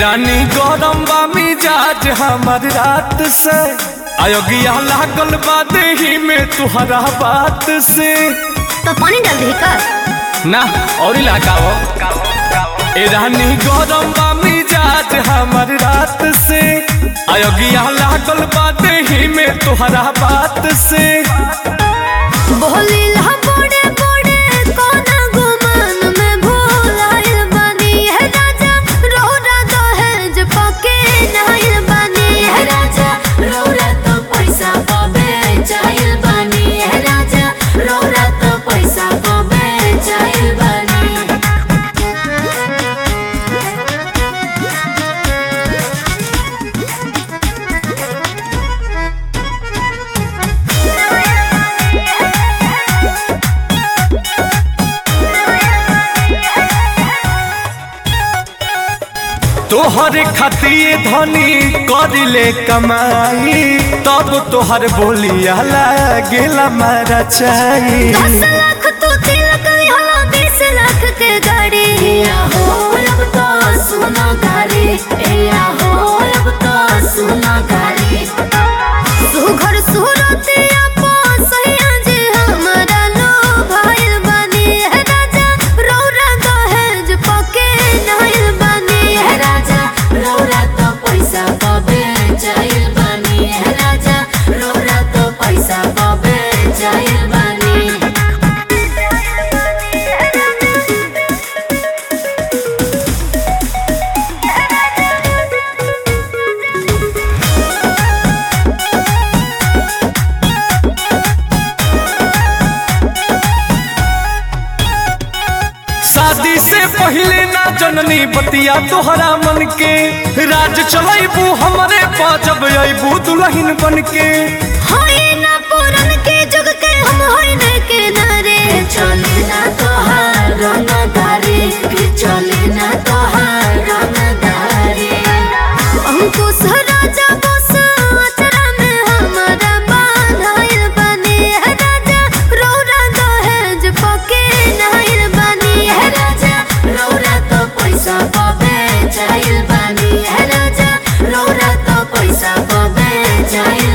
रानी गरम बा मिजाज हमर रात से अयोग्या लागल बा देही में तुहरा बात से तो पानी डाल दी का ना और लगाओ ए रानी गरम बा मिजाज हमर रात से अयोग्या लागल बा देही में तुहरा बात से बोली ला बड़े बड़े कोना गुमान में भोलाइल बानी है राजा रोरा दहेज पके नाइल बानी है राजा रोरा तो पैसा पबे चाइल बानी है राजा रोरा तो पैसा पबे चाइल बानी तोहर खातिर धनी करिले कमाई तब तोहर बोलिया लागेला मारा चाही दस लाख तो तिलक यहाँ बीस लाख के गाड़ी या हो अब तो सुना गाड़ी या हो अब तो सुना गाड़ी सुघर सुरते आपो सैया जे हमरा लो भाइल बानी है राजा रौरा दहेज पके नाइल बानी है राजा रौरा तो पैसा पबे चाइल बानी है राजा रौरा तो पैसा पबे चाइल बानी शादी से पहले ना जननी बतिया तोहरा मन के राज चलैबू हमरे पाजब अबू दुल्हन बन के होई ना पुरन के जुग के हम होई न के नारे चले ना तोहार रंग दारे चले ना तोहार रंग दारे अंकुश राजा बस अचरा में हमारा बांधाइल बने है राजा रौरा दहेज पके नाइल बनी है राजा रौरा तो पैसा पबे चाइल बनी है राजा रौरा तो पैसा पबे चाइल